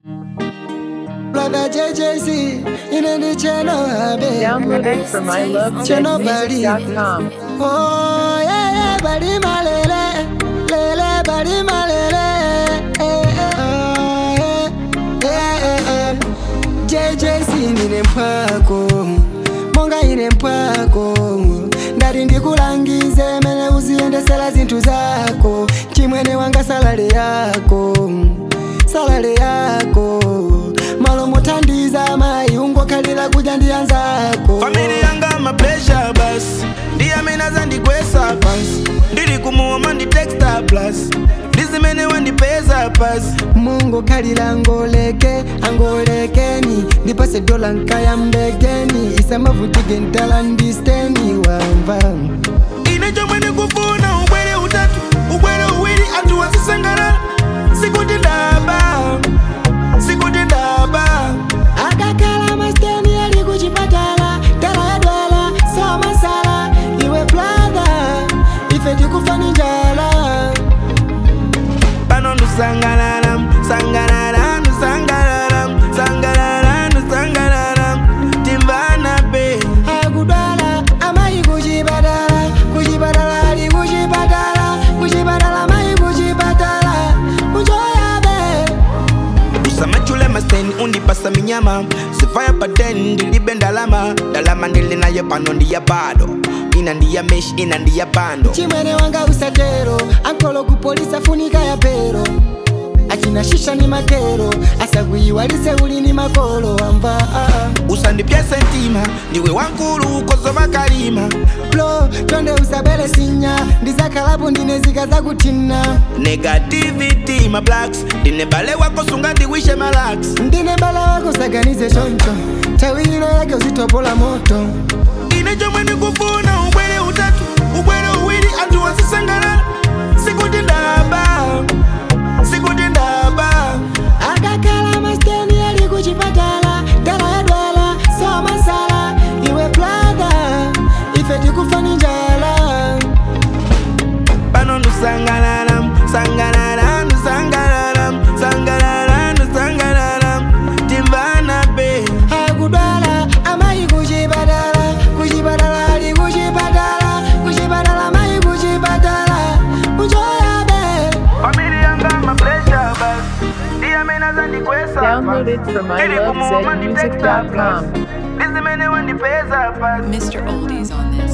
Brother JJC, in the channel, baby. Downloaded from ilovezmusic.com. Oh, yeah, yeah, body malele, lele, body malele. Eh, eh, oh, yeah, eh, eh, eh. JJC nine mpwako, monga ine mpwako. ndati ndikulangize mene uziyendesera zinthu zako chimwene wanga salale yako salale yako malo mothandiza mayi ungokhalira kudya ndi anzako famili yanga mapresha basi ndiyamene ndikwesa pansi ndili kumuoma nditexta plus ndizimene wandipeza pasi mungu khalira angoleke angolekeni ndipase dola nkayambekeni isamavutike ntala ndisteni wamva ine chomwe ndikufuna ubwere utatu ubwere uwiri anthu wazisangalala sikuti ndaba sikuti ndaba akakhala masteni ali kuchipatala tala yadwala somasala iwe brother ife tikufani njala pano ndusangalala sangalala ndusangalala sangalala ndusangalala timvana be akudwala amayi kuchipatala kuchipatala ali kuchipatala kuchipatala amayi kuchipatala muchoyabe usamachule maseni undipasa minyama sifaya paten ndilibe ndalama ndalama ndili nayo pano ndiya bado ina ndiya mesh ina ndiya bando chimwene wanga usatero ankolo kupolisa funika ya pero achina shisha ni makero asakuyiwalise uli ni makolo amva ah, ah. usandipyese ntima ndiwe wankulu ukozova kalima blo tonde usabele sinya ndizakhalapo ndine zika zakuthina negativity ma blacks ndine bale wako sunga ndiwishe malax ndine bala wako saganize choncho tawi ino yake uzitopola moto ine chomwe ndikufuna ubwere utatu ubwere uwiri anthu wazisangalala sikuti ndaba sikuti ndaba akakhala masteni ali kuchipatala tala yadwala somasala iwe brother ife tikufani njala pano ndusangalala sangalala ndusangalala sangalala ndusangalala timvana be akudwala amayi kuchipatala kuchipatala ali kuchipatala kuchipatala amayi kuchipatala muchoyabe famili yanga mapresha basi ndiyamene zandikwesa Downloaded from ilovezmusic.com. ndizimene wandipeza pasi Mr. Oldies on this.